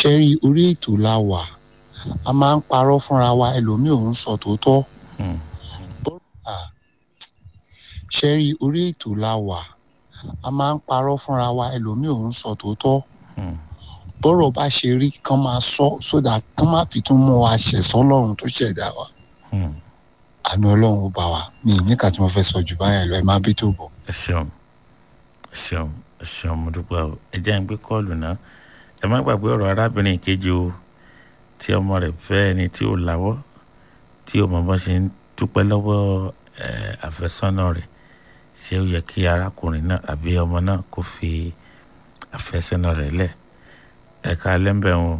ṣe rí orí ètò la wà a máa ń parọ́ fúnra wa ẹlòmíì ò ń sọ tòótọ́ Hmm. Ah, ṣe rí orí ètò la wà a máa ń parọ́ fúnra wa ẹlòmíì ò ń sọ tòótọ́ Hmm. bọ́rọ̀ bá ṣe rí kán máa sọ sódà kán má fi tún mú wa ṣẹ̀sọ́ ọlọ́run tó ṣẹ̀dá wa Hmm. àánú ọlọ́run ó bá wa mi ì níkà tí mo fẹ́ sọ jù báyẹn lọ ẹ má bí tó bọ̀. ẹ ṣeun ẹ ṣeun ẹ ṣeun mo dúpẹ́ o ẹ jẹ́ ń gbé kọ́ọ̀lù náà ẹ má gbàgbé ọ̀rọ̀ arábìnrin kejì o tí ọmọ rẹ̀ fẹ́ ẹni tí ò láwọ́ tí ò mọ bọ́ ṣe ń dúpẹ́ lọ́wọ́ ẹ, àfẹ́sọ́nà rẹ̀ ṣé ó yẹ kí arákùnrin náà àbí ọmọ náà kó fi àfẹ́sọ́nà rẹ̀ lẹ̀ ẹ̀ka lẹ́ńbẹ̀ wọn.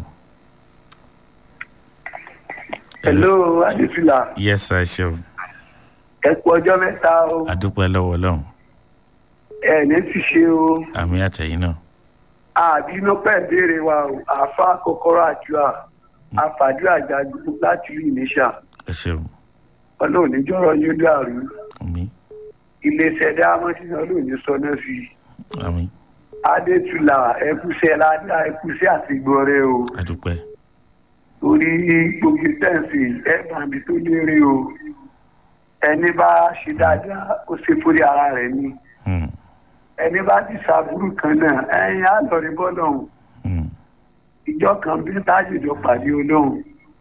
hello adesina yes sir ṣeun ẹ kú ọjọ́ mẹ́ta o adúpẹ́ lọ́wọ́ ọlọ́run ẹ ní ti ṣe o àmì àtẹ̀yìn náà àbínú pẹ́ béèrè wa o àfa kọ́kọ́rọ́ àdúrà àfàdúrà jagun láti rí ìníṣà ẹ ṣeun ọlọ́run níjọ́rọ̀ yóò dàrú àmì iléeṣẹ́ dáhámọ́sí náà ló ní sọnà sí i àmì adétúlà ẹkúṣẹ́ ládàá ẹkúṣẹ́ àtìgbọ́rẹ́ o adúpẹ́ torí gbogbo tẹ̀sí ẹ̀bàmí tó lérè o ẹni bá ṣe dáadáa ó ṣe fúri ara rẹ̀ ni Hmm. ẹni bá ti ṣàbúrú kan náà ẹ̀yin á lọ rí bọ́dọ̀ ọ̀hún Hmm. ìjọ kan bí tájìjọ pàdé olóhùn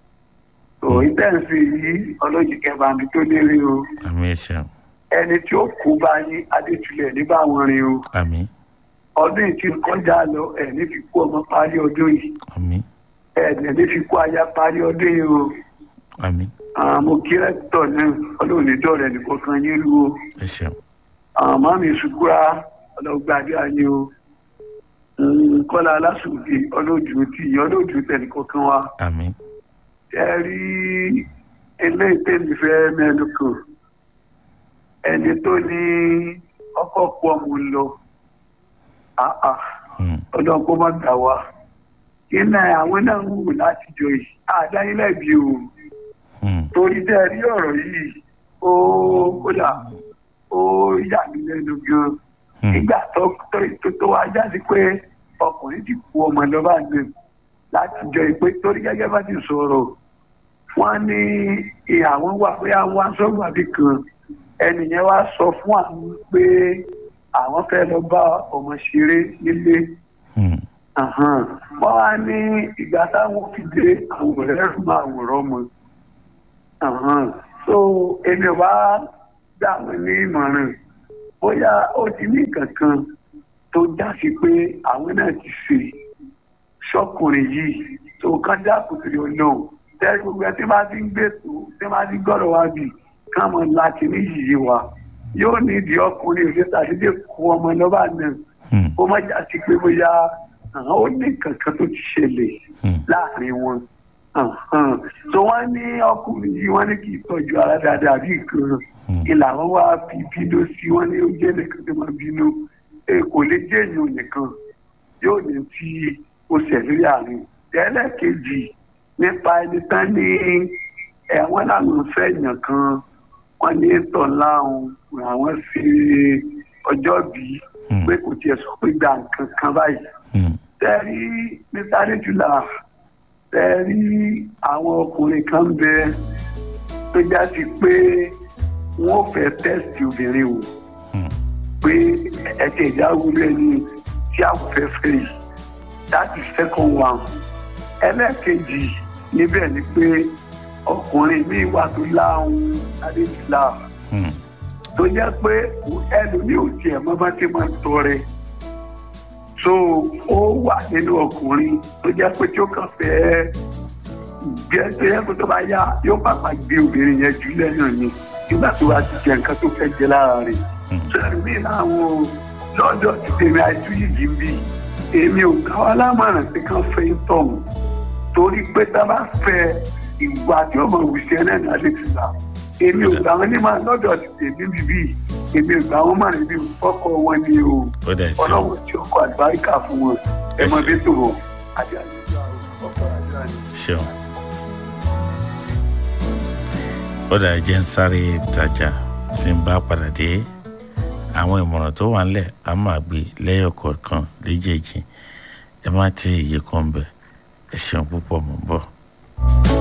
òun tẹ̀sí yìí ọlọ́jì kẹbàmí tó lérè o àmì ẹ ṣeun ẹni tí ó kú bá yín adétúlẹ̀ nígbà wọn rin o àmì ọdún yìí ti kọjá lọ ẹ̀ ní fi kú ọmọ parí ọdún yìí àmì ẹ̀ ní fi kú aya parí ọdún yìí o. àmì àwọn mo kí rẹ́tọ̀ náà ọlọ́run ní dọ̀rẹ́ nìkan kan yín lu o ẹ ṣeun àwọn máa mi ṣùkúra ọlọ́gbàdé ayé o Mm, kọ́lá aláṣùgbé ọlọ́dún tí ọlọ́dún tẹnìkan kan wa àmì ẹ rí eléyìí tẹ́lẹ̀ fẹ́ mẹ́nu kan ẹni tó ní ọkọ̀ pọ̀ mú lọ àà Hmm. ọlọ́run kó má gbà wá iná àwọn náà ń wù láti jọ yìí àdáyínlẹ̀bí o Hmm. torí tẹ́ ẹ rí ọ̀rọ̀ yìí ó kódà ó yà mí lẹ́nu gan Hmm. nígbà tó tó tó tó wá jáde pé ọkùnrin ti kú ọmọ lọ́ba náà láti jọ ìpè torí gẹ́gẹ́ bá ti sọ̀rọ̀ wọ́n ní ìyàwó wà pé àwọn aṣọ́gbà bí kan ẹnìyẹn wá sọ fún àwọn pé àwọn fẹ́ lọ bá ọmọ ṣeré nílé Hmm. Àhán. wọ́n wá ní ìgbà táwọn fi dé àwọn ọ̀rẹ́ rẹ̀ máa wòrán mọ́ Àhán. so èmi ò bá gbà wọ́n ní ìmọ̀ràn bóyá ó ti ní nǹkan kan tó já sí pé àwọn náà ti ṣe ṣọkùnrin yìí tó kán dákun sí ọlọ́run tẹ́lẹ̀ gbogbo ẹ tí máa ti ń gbé tó tí máa ti gbọ́dọ̀ wá bì káàmọ́ láti ní yìí wa yóò ní ìdí ọkùnrin òṣèlú àdédé kó ọmọ lọ́ba náà Hmm. ó má já sí pé bóyá àwọn ó ní kankan tó ti ṣẹlẹ̀ Hmm. láàrin wọn. Àhán. so wọ́n ní ọkùnrin yìí wọ́n ní kì í tọ́jú ara dáadáa bí nǹkan Hmm. ìlà wọn wá fi bínú sí wọn ní oúnjẹ nìkan tó máa bínú ẹ kò lè jẹ́ èèyàn nìkan yóò ní tí ó ṣẹlẹ̀ àárín. ẹlẹ́ẹ̀kejì nípa ẹni tán ní ẹ̀wọ̀n làwọn fẹ́ èèyàn kan wọ́n ní tọ̀ láwọn àwọn ṣe ọjọ́ bíi Hmm. pé kò tiẹ̀ sọ pé gba nǹkan kan báyìí. Hmm. tẹ́rí mr adéjúlá tẹ́rí àwọn ọkùnrin kan bẹ tó já sí pé wọ́n fẹ́ tẹ́sítì obìnrin o Hmm. pé ẹ̀jẹ̀ ìdáwó lẹ́ni tí àwọn fẹ́ fẹ́ yìí that is second one. ẹlẹ́ẹ̀kejì níbẹ̀ ni pé ọkùnrin míì wà tó láhùn adéjúlá Hmm. tó jẹ́ pé ẹlòmíì ò tiẹ̀ mọ́ bá ti máa ń tọrẹ so ó wà nínú ọkùnrin tó jẹ́ pé tí ó kàn fẹ́ gbé tó yẹ kó tó bá yá yóò pàpà gbé obìnrin yẹn jù lẹ́yìn ni nígbà tó bá ti jẹ nǹkan tó fẹ́ jẹ lára rẹ̀ Hmm. so ẹlòmíì láwọn lọ́dọ̀ ti tèmi àìsú yìí ń bì èmi ò ká wa lámọ̀ràn pé kán fẹ́ ń tọ̀hún torí pé tá a bá fẹ́ ìwà tí ó mọ̀ wùsẹ̀ náà ní alẹ́ ti là èmi ò gbà wọn ní máa lọ́dọ̀ ti tèmi bíbí èmi ò gbà wọn máa níbi fọ́kọ wọn ni o ó dẹ̀ ṣeun ọlọ́run tí ó kọ àlùbáríkà fún wọn ẹ mọ Ẹ ṣé. bí tòrò àti àlejò àrùn ọkọ àjọ àná. ṣeun. ó dà jẹ́ ń sáré ìtajà tí ń bá padà dé àwọn ìmọ̀ràn tó wà ńlẹ̀ á máa gbé lẹ́yọ̀ kọ̀ọ̀kan léjèèjì ẹ má ti iye kan bẹ̀ ẹ ṣeun púpọ̀ mọ̀ ń bọ̀.